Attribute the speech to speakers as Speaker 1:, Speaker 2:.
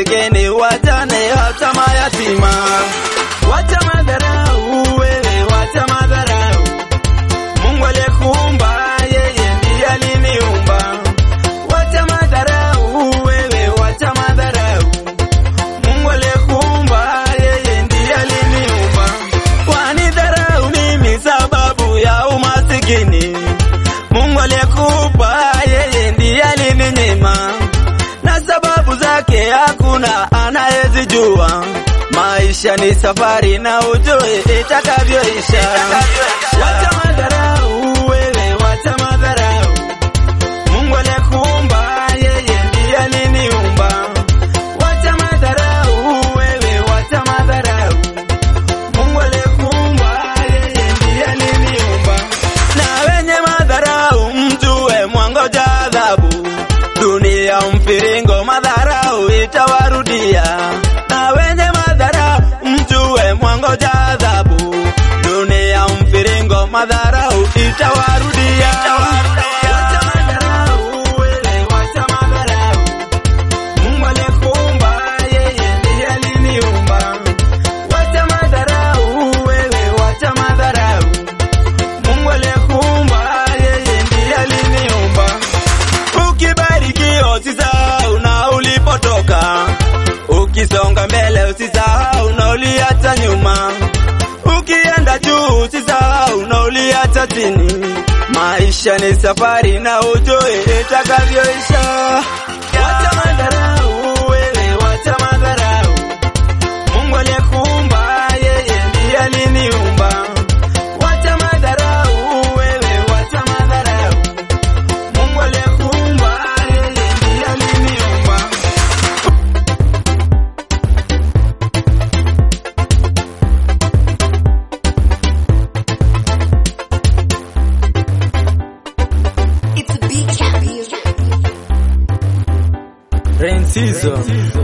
Speaker 1: masikini, wajane, hata mayatima. Wacha madharau wewe, wacha madharau. Mungu aliyekuumba yeye ndiye aliniumba. Wacha madharau wewe, wacha madharau. Mungu aliyekuumba yeye ndiye aliniumba. Wanidharau mimi sababu ya umasikini. Mungu aliyekupa yeye ndiye alininyima, na sababu zake hakuna anayezijua. Maisha ni safari na ujue itakavyoisha. Wacha madharau wewe, wacha madharau. Mungu aliyekuumba yeye ndiye aliniumba. Wacha madharau wewe, wacha madharau. Mungu aliyekuumba yeye ndiye aliniumba. Na wenye madharau mjue mwangoja adhabu. Dunia mfiringo, madharau itawarudia. Na wenye madharau mjue mwangoja adhabu. Dunia mfiringo, madharau itawarudia. Wacha madharau wewe, wacha madharau. Mungu aliyekuumba yeye ndiye aliniumba. Wacha madharau wewe, wacha madharau. Mungu aliyekuumba yeye ndiye aliniumba. Ukibarikiwa usisahau na ulipotoka, ukisonga mbele usisahau na uliacha nyuma, ukienda juu usisahau na uliacha chini. Maisha ni safari na ujue itakavyoisha. Wacha madharau wewe, wacha madharau. Mungu aliyekuumba yeye ndiye aliniumba. Wacha madharau wewe, wacha madharau. Mungu aliyekuumba yeye ndiye aliniumba.
Speaker 2: It's a big cat.
Speaker 1: Rain season.